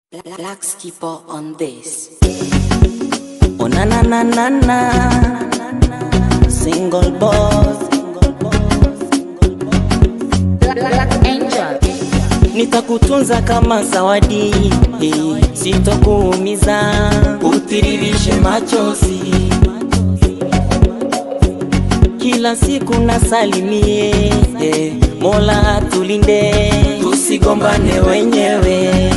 Black skipper on this. Oh na na na na na Single boss Black angel. Nitakutunza kama zawadi eh, Sitokuumiza Utiririshe machozi Kila siku nasalimie eh, Mola tulinde Tusigombane wenyewe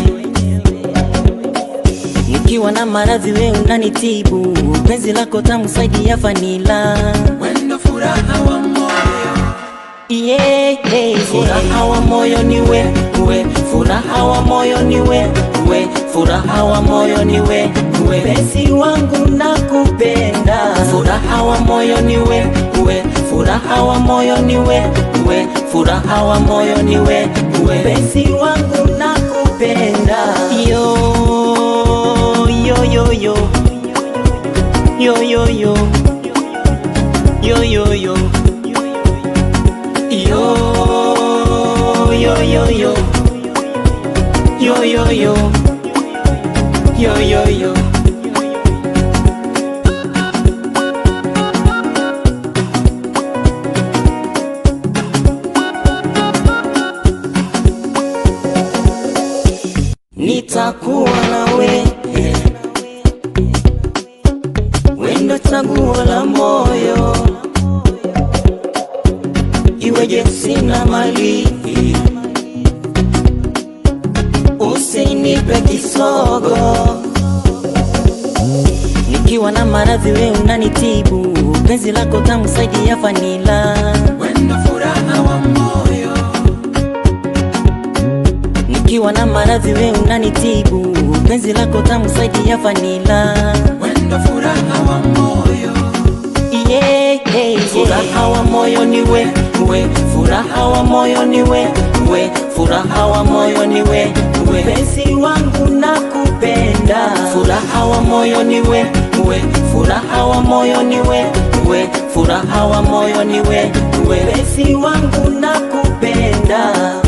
Nikiwa na maradhi we unanitibu, penzi lako tamu saidi ya vanila. Wendo furaha wa moyo, Yeah, yeah, yeah. furaha wa moyo ni we, we, furaha wa moyo ni we, we, furaha wa moyo ni we, we, Penzi wangu nakupenda, furaha wa moyo ni we, we, furaha wa moyo ni we, we, furaha wa moyo ni we, we, penzi wangu nakupenda. Yo, yo, yo, yo. Yo, yo, yo. Yo, yo, yo. Yo, yo, yo, yo. Yo, yo, yo. Yo, yo, yo. Nitakuwa nawe wendo chaguo la moyo, iweje sina mali, usinipe kisogo. Nikiwa na maradhi we unanitibu, penzi lako tamu saidi ya vanila. wendo furaha wa moyo, Nikiwa na maradhi we unanitibu, penzi lako tamu saidi ya vanila. wendo furaha wa moyo, Yeah, yeah, yeah. furaha wa moyo ni we, we, furaha wa moyo ni we, we, furaha wa moyo ni we, we, Penzi wangu nakupenda, furaha wa moyo ni we, we, furaha wa moyo ni we, we, furaha wa moyo ni we, we, penzi wangu nakupenda.